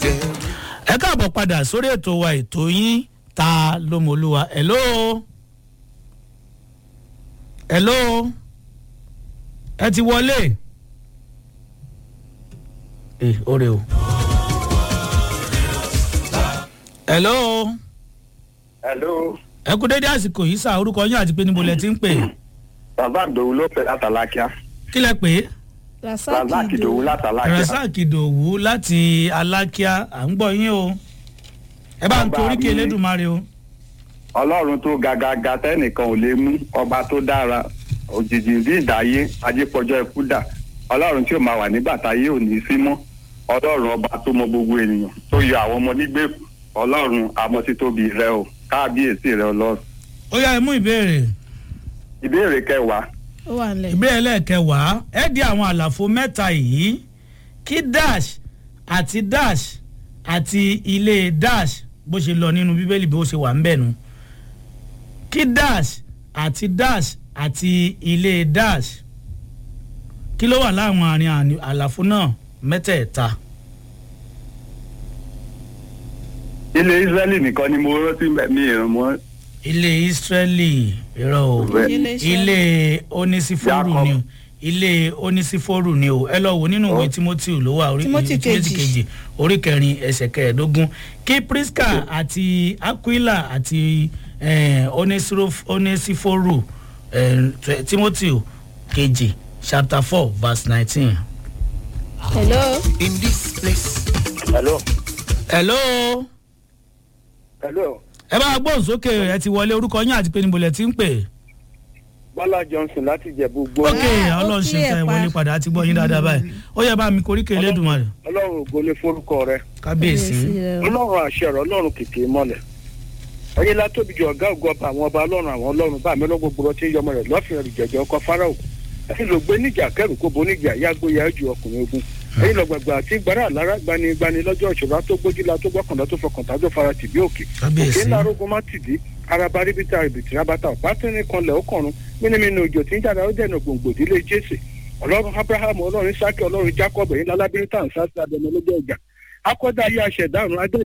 ẹ káàbọ̀ padà sórí ètò wa ètò yín ta lómolúwa hello hello ẹ ti wọlé ẹ ọrẹ o hello hello ẹ kú dédé àsìkò yìí sá orúkọ yín àti pé níbo lẹ ti ń pè bàbá àdòwú ló pẹ látàlákíá kí lẹ pè é bàbá àkìdòwú látàlákíá rasaq ìdòwú láti alákíá à ń gbọ́ yín o ẹ bá ń Bàbá torí kí mi- elédùnmarè o ọlọ́run tó gàgàgà tẹ́nìkan ò lè mú ọba tó dára òjijì bí ìdáyé ajípọ̀jọ́ ikú dà ọlọ́run tí ò máa wà nígbà táyé ò ní sí mọ́ ọlọ́run ọba tó mọ gbogbo ènìyàn tó yọ àwọn ọmọ nígbèkú ọlọ́run amọ̀títóbi rẹ o káàbíyèsí rẹ ọlọ́run. ó yá ẹ mú ìbéèrè ìbéèrè kẹwàá ó wà nílẹ̀. ìbéèrè lẹ́ẹ̀kẹwàá ẹ di àwọn àlàfo mẹ́ta yìí kí dash àti dash àti ilé dash bó ṣe lọ nínú bíbélì bó ṣe wà ń bẹ̀ nu kí dash àti dash àti ilé dash kí ló wà láwọn àárín àní- àlàfo náà mẹ́tẹ̀ẹ̀ta ilé israẹli nìkan ni mo rántí mi ìrìn mọ́ ilé israeli irọ́ o Bẹ́ẹ̀. ilé onísífórù Jacob. ni o ilé onísífórù ni o ẹ lọ wò nínú ìwé Oh. timothy ló wà orí Timothy timothy kejì. kejì orí kẹrin ẹsẹ̀ kẹẹ̀ẹ́dógún kí priska àti aquila àti eh, onesiro- onesífórù eh, tw- timothy kejì chapter four verse nineteen. hello. in this place. hello hello hello ẹ bá gbóhùn sókè ẹ ti wọlé orúkọ yín àti pé níbo lẹ ti ń pè. bọ́lá johnson láti jẹ̀bú gbó ok Ah, ó ọlọ́run ṣe clear fẹ́ pa. wọlé padà àti gbọ́ yín dáadáa báyìí ó yẹ bá mi koríkè elédùnmarè ọlọ́run ògo ní forúkọ rẹ kábíyèsí. rẹ o. ọlọ́run àṣẹ rẹ ọlọ́run kìkì mọ́lẹ̀ ẹyin la tóbi ju ọ̀gá ògo ọba àwọn ọba ọlọ́run àwọn ọlọ́run bá mi lọ́gbọ̀gbọ̀ gbọ́dọ̀ tí ń yọmọ rẹ̀ lọ́fìn rẹ̀ jẹ̀jẹ̀ ọkọ fáráò ẹyin ló gbé níjà kẹrù kó bo níjà yàgbó yà ju ọkùnrin ogun ẹyin lọ gbàgbà àti gbàrà lára gbani gbani lọ́jọ́ ìṣòro tó gbójúla tó gbọ́kànlá tó fọkàntà tó fara tìbí òkè Kábíyèsí. òkè ńlá arógun má tìdí araba ríbitá rìbìtì rabata ọ̀pá tẹ́ni kanlẹ̀ ọkọ̀run mímímí òjò tí ń jáde ó dẹ̀nà gbòǹgbò ìdílé jésè ọlọ́run abraham ọlọ́run isaki ọlọ́run jacob ẹ̀yin lálábírí tá à ń sá sí abẹnú lọ́jọ́ ìjà akọ́dá ayé aṣẹ̀dá àrùn adé